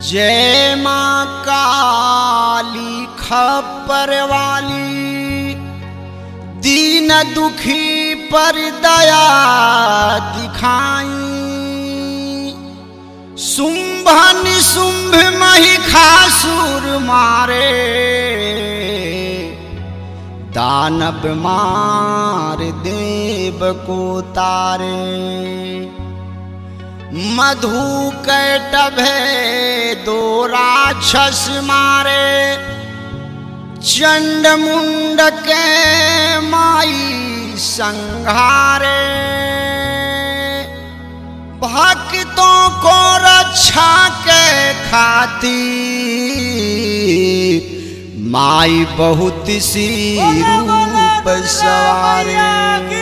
जय माँ काली खप्पर वाली दीन दुखी पर दया दिखाई शुंभ निशुंभ महिषासुर मारे दानव मार देव को तारे मधु कैटभे दो राक्षस मारे चंड मुंड के माई संहारे भक्तों को रक्षा के खातिर माई बहुत सी रूप सवारे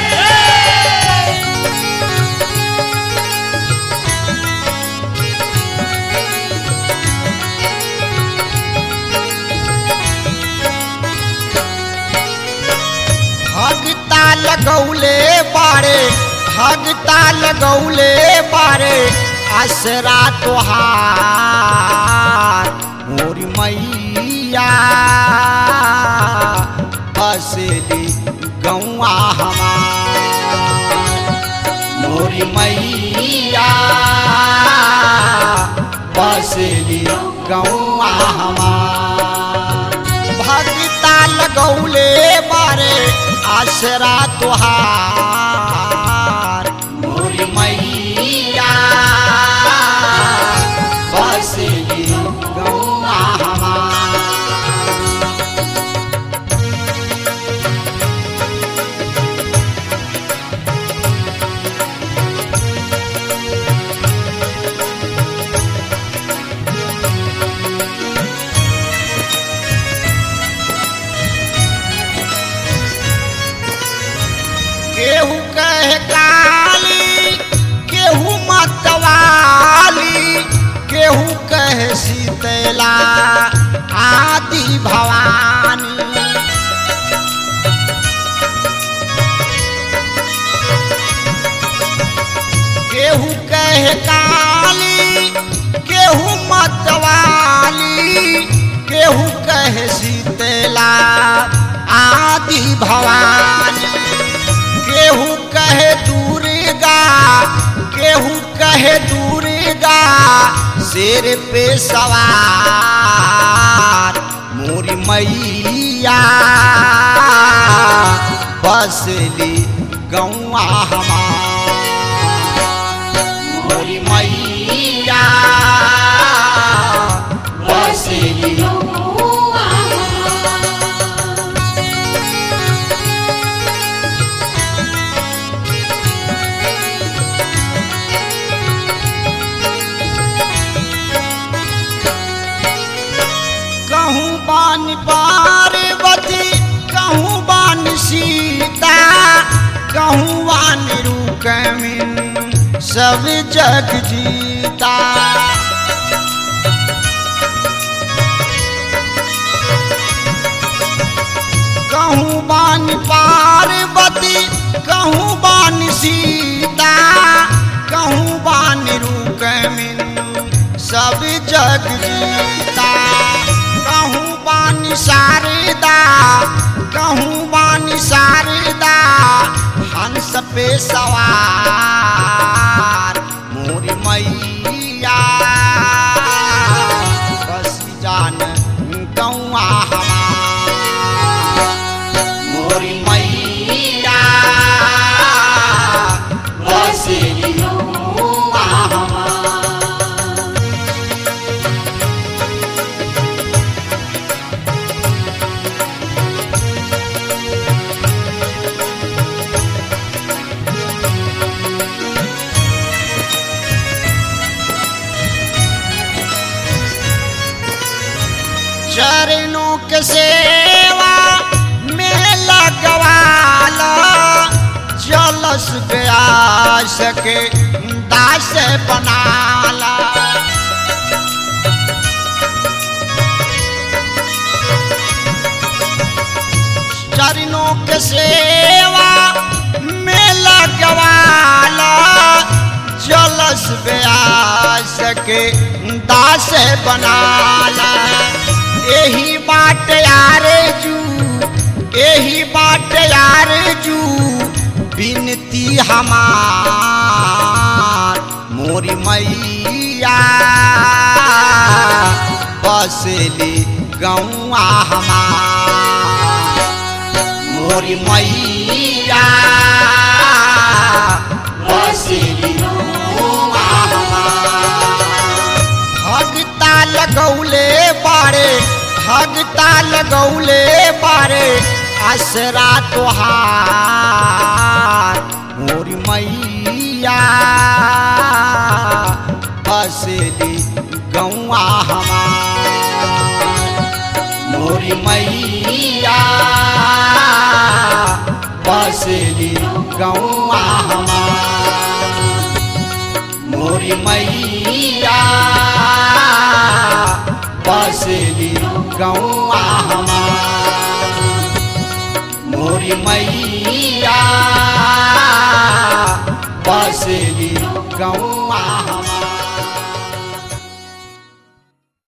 भगता लगौले बारे भगता लगौले बारे असरा तोहार मोरी मैया बसली गौआ हमार मोरी मैया बसली गौआ हमार भगता लगौले बारे आसरा तुहार मोरी मैया बसली गौआ हमार केहू कहे काली केहू मतवाली केहू कहे शीतला आदि भवानी केहू कहे काली केहू मतवाली केहू कहे शीतला आदि भवानी केहू कहे दुर्गा केहू कहे दुर्गा शेर पे सवार मोरी मैया बसली गौआ हमार मोरी मैया बसली कहूँ बान पार्वती कहूँ बान सीता कहूँ बान रुकमिन सब जग जीता कहूँ बान पार्वती कहूँ बान सीता कहूँ बान रुकमिन सब जग जीता कहूँ बानी शारदा कहूँ बानी शारदा हंस पे सवार मोरी मैया बस जान गौआ हमार मोरी मैया बस गौआ हमार चरणों के सेवा में लगवाला जलस गया सके दास बनाला चरणों के सेवा में लगवाला जल जलस ब्यास के दास बनाला एही बाट यार जू एही बाट यार जू बिनती हमार मोरी मैया बसली गौआ हमार मोरी मैया बसली गौआ हमार भगता लगौले बारे भगता लगौले बारे असरा तोहार मोरी मैया बसली गौआ हमार मोरी मैया बसली गौआ हमार मोरी मैया बसली गौआ हमार मोरी मैया बसली गौआ हमार